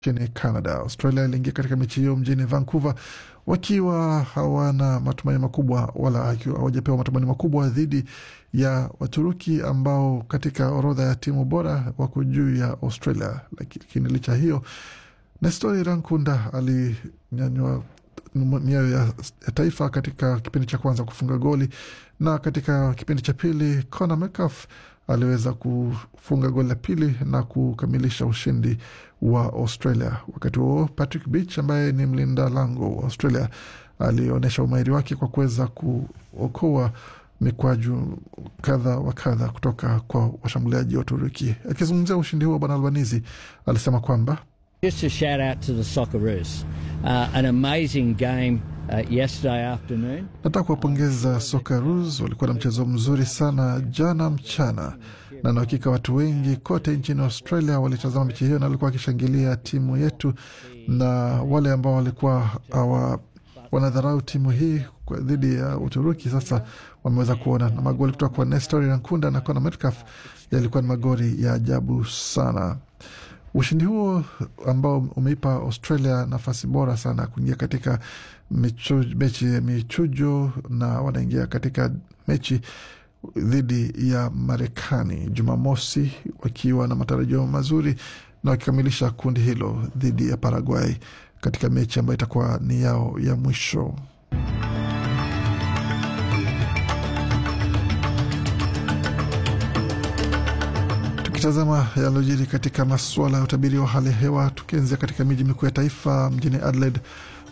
nchini Canada. Australia iliingia katika mechi hiyo mjini Vancouver wakiwa hawana matumaini makubwa wala hawajapewa matumaini makubwa dhidi ya Waturuki ambao katika orodha ya timu bora wako juu ya Australia. Lakini licha hiyo, Nestori Rankunda alinyanywa mioyo ya, ya taifa katika kipindi cha kwanza kufunga goli, na katika kipindi cha pili Conor Metcalf aliweza kufunga goli la pili na kukamilisha ushindi wa Australia. Wakati huo Patrick Beach ambaye ni mlinda lango wa Australia alionyesha umahiri wake kwa kuweza kuokoa mikwaju kadha wa kadha kutoka kwa washambuliaji wa Uturuki. Akizungumzia ushindi huo, Bwana Albanizi alisema kwamba Just a shout out to the Socceroos. Uh, an amazing game uh, yesterday afternoon. Nataka kuwapongeza Socceroos, walikuwa na mchezo mzuri sana jana mchana, na na hakika watu wengi kote nchini Australia walitazama mechi hiyo na walikuwa wakishangilia timu yetu, na wale ambao walikuwa hawa wanadharau timu hii dhidi ya Uturuki sasa wameweza kuona, na magoli kutoka kwa Nestor Rankunda na Conor Metcalf yalikuwa ni magoli ya ajabu sana. Ushindi huo ambao umeipa Australia nafasi bora sana kuingia katika michu, mechi ya michujo na wanaingia katika mechi dhidi ya Marekani Jumamosi wakiwa na matarajio mazuri na wakikamilisha kundi hilo dhidi ya Paraguay katika mechi ambayo itakuwa ni yao ya mwisho. Tukitazama yaliyojiri katika masuala ya utabiri wa hali ya hewa, tukianzia katika miji mikuu ya taifa mjini Adelaide